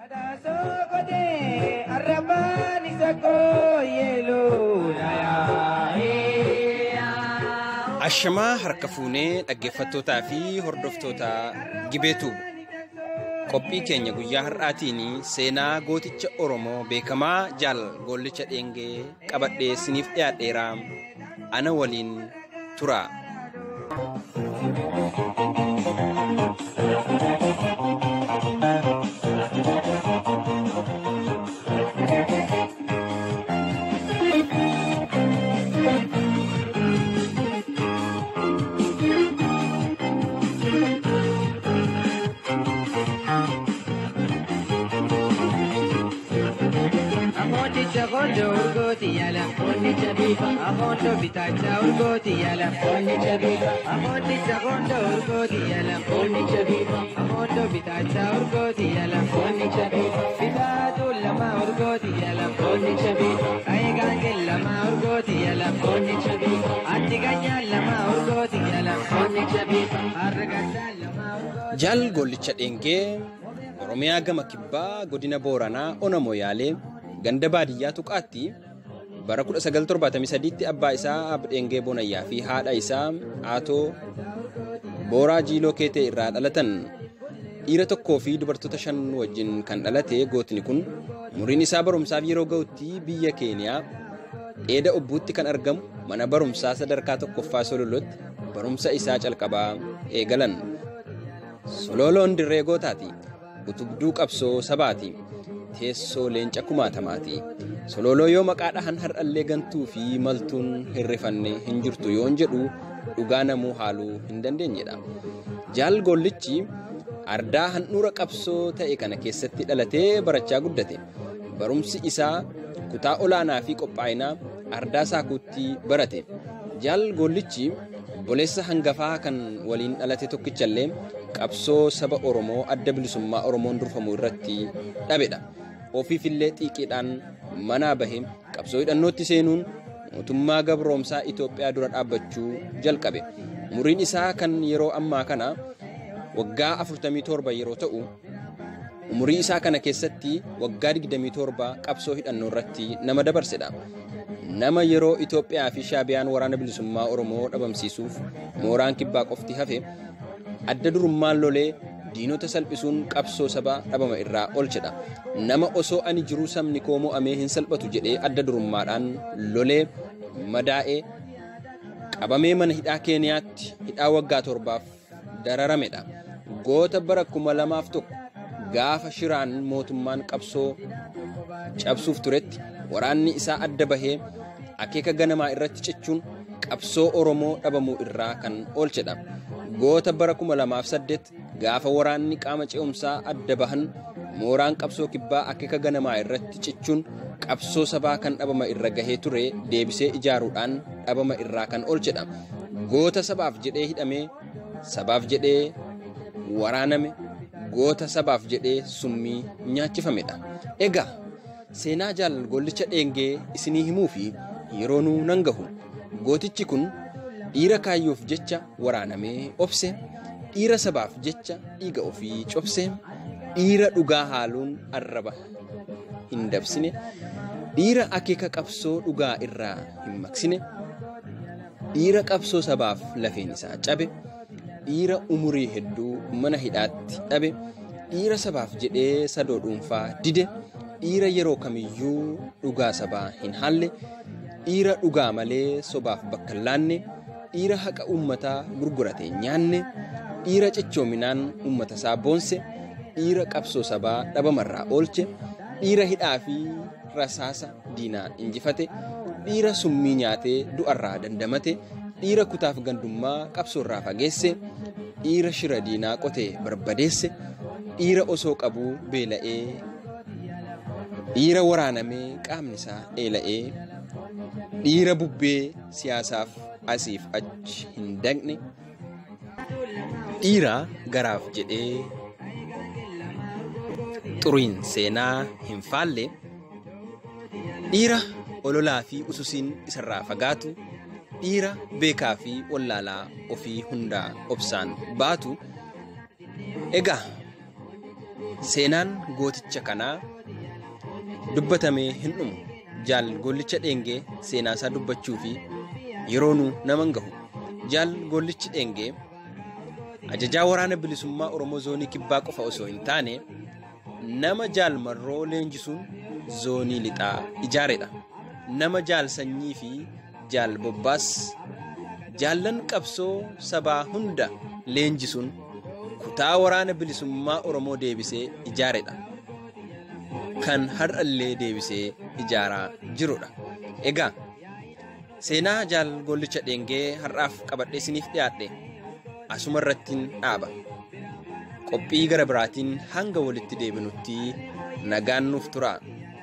Ashamaa harka fuunee dhaggeeffattootaa fi hordoftoota gibeetu qophii keenya guyyaa har'aatiin seenaa gooticha Oromoo beekamaa jaal goollicha dheengee qabadhee siniif dhiyaadheera ana waliin tura. Akondo urgooti yala onni chabiba akondo bitacha urgooti yala onni chabiba akondi sakondo urgooti yala onni chabiba akondo bitacha urgooti yala onni chabiba bitatu lama urgooti yala onni chabiba kaigange lama urgooti yala onni chabiba antiganya lama urgooti yala onni chabiba argata lama urgooti Jaal Goollicha Dheengee Oromiyaa gama kibbaa godina Booranaa Ona Moyaalee ganda baadiyyaa tuqaatti bara 1973tti abbaa isaa Abdheengee Bonayyaa fi haadha isaa Aatoo Booraa Jiiloo Keetee irraa dhalatan dhiira tokkoo fi dubartoota shan wajjin kan dhalate gootni kun umuriin isaa barumsaaf yeroo ga'utti biyya Keeniyaa dheeda obbuutti kan argamu mana barumsaa sadarkaa tokkoffaa Sololotti barumsa isaa calqabaa eegalan. Sololoon dirree gootaati. Utubduu qabsoo sabaati. Teessoo leenca kumaatamaati. Sololoo yoo maqaa dhahan har'allee gantuu fi maltuun hirrifanne hin jirtu yoon jedhu dhugaa namuu haaluu hin dandeenyedha. Jaal Goollichi ardaa handhuura qabsoo ta'e kana keessatti dhalatee barachaa guddate. Barumsi isaa kutaa olaanaa fi qophaa'inaa ardaa saakuutti barate. Jaal Goollichi obboleessa hangafaa kan waliin dhalate tokkichallee qabsoo saba Oromoo adda bilisummaa Oromoon durfamu irratti dhabedha. Ofiifillee xiiqiidhaan manaa bahe qabsoo hidhannootti seenuun mootummaa gabroomsaa Itoophiyaa dura dhaabbachuu jalqabe. Umuriin isaa kan yeroo ammaa kana waggaa 47 yeroo ta'u, umurii isaa kana keessatti waggaa 27 qabsoo hidhannoo irratti nama dabarsedha. Nama yeroo Itoophiyaa fi Shaabiyaan waraana bilisummaa Oromoo dhabamsiisuuf mooraan kibbaa qofti hafe adda durummaan lolee diinota salphisuun qabsoo sabaa dhabama irraa oolchedha. Nama osoo ani jiruu sabni koo mo'amee hin salphatu jedhee adda durummaadhaan lolee madaa'ee qabamee mana hidhaa Keeniyaatti hidhaa waggaa torbaaf dararamedha. Goota bara kuma lamaaf tokko gaafa shiraan mootummaan qabsoo cabsuuf turetti waraanni isaa adda bahee akeeka ganamaa irratti cichuun qabsoo Oromoo dhabamuu irraa kan oolchedha. Goota bara kuma lamaaf saddeet gaafa waraanni qaama ce'umsaa adda bahan mooraan qabsoo kibbaa akeeka ganamaa irratti cichuun qabsoo sabaa kan dhabama irra gahee ture deebisee ijaaruudhaan dhabama irraa kan oolchedha. Goota sabaaf jedhee hidhamee sabaaf jedhee waraaname goota sabaaf jedhee summii nyaachifamedha. Egaa seenaa jaal gollicha dheengee isinii himuu fi yeroonuu nan gahu gootichi kun dhiira kaayyoof jecha waraanamee obse dhiira sabaaf jecha dhiiga ofii cobse dhiira dhugaa haaluun arraba hin dabsine dhiira akeeka qabsoo dhugaa irraa hin maqsine dhiira qabsoo sabaaf lafeen isaa cabe dhiira umurii hedduu mana hidhaatti dhabe dhiira sabaaf jedhee sadoo dhuunfaa dide dhiira yeroo kamiyyuu dhugaa sabaa hin haalle dhiira dhugaa malee sobaaf bakka hin laanne dhiira haqa uummataa gurgurate hin nyaanne dhiira cichoominaan uummata isaa boonse dhiira qabsoo sabaa dhabamarraa oolche dhiira hidhaa fi rasaasa diinaa injifate dhiira summii nyaatee du'arraa dandamate dhiira kutaaf gandummaa qabsoorraa fageesse dhiira shira diinaa qotee barbadeesse dhiira osoo qabuu beela'ee dhiira waraanamee qaamni isaa eela'ee dhiira bubbee siyaasaaf asiif achi hin daqne dhiira garaaf jedhee xuriin seenaa hin faalle dhiira ololaa fi ususiin isarraa fagaatu dhiira beekaa fi wallaalaa ofii hundaa obsaan baatu egaa Seenaan gooticha kanaa dubbatamee hin dhumu. Jaal gollicha dheengee seenaa isaa dubbachuu fi yeroonuu nama hin gahu. Jaal gollichi dheengee ajajaa waraana bilisummaa Oromoo zoonii kibbaa qofa osoo hin taane nama jaal marroo leenjisuun zoonii lixaa ijaaredha. Nama jaal sanyii fi jaal bobbaas jaallan qabsoo sabaa hunda leenjisuun kutaa waraana bilisummaa Oromoo deebisee ijaaredha. Kan har'allee deebisee ijaaraa jirudha. Egaa seenaa jaal gollicha dheengee har'aaf qabadhee isiniif dhiyaadhe asuma irrattiin dhaaba. Qophii gara biraatiin hanga walitti deebinutti nagaan nuuf tura.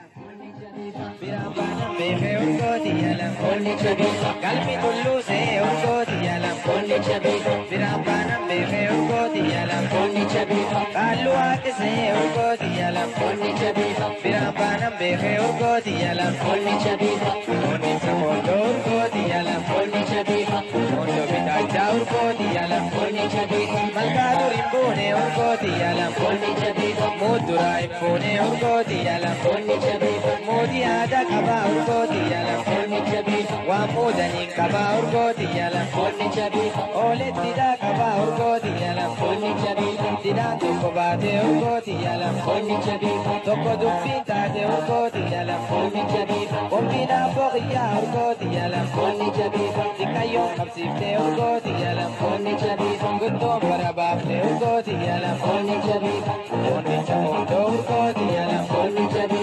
Beekee urgooti yaala foonni jabeessa galmi tulluu see urgooti yaala foonni jabeessa biraan baanan beekee urgooti yaala foonni jabeessa qaalluu waaqisee urgooti yaala foonni jabeessa biraan baanan beekee urgooti yaala foonni jabeessa foonni saboondoo urgooti yaala foonni jabeessa foondoo bitaachaa urgooti yaala foonni jabeessa malkaa durin buune urgooti yaala foonni jabeessa muuduraa hin fuune urgooti yaala foonni jabeessa mootii aadaa qabaa urgooti yaala foonni jabeessa waan muudaniin qabaa urgooti yaala foonni jabeessa ooletti didhaa qabaa urgooti yaala foonni jabeessa didhaan tokko baatee urgooti yaala foonni jabeessa tokko dubbiin taate urgooti yaala foonni jabeessa qophiin abboo qiyyaa urgooti yaala foonni jabeessa xiqqayyoon qabsiiftee urgooti yaala foonni jabeessa guttoon bara baaftee urgooti yaala foonni jabeessa foonni jaboondoo urgooti yaala foonni jabeessa.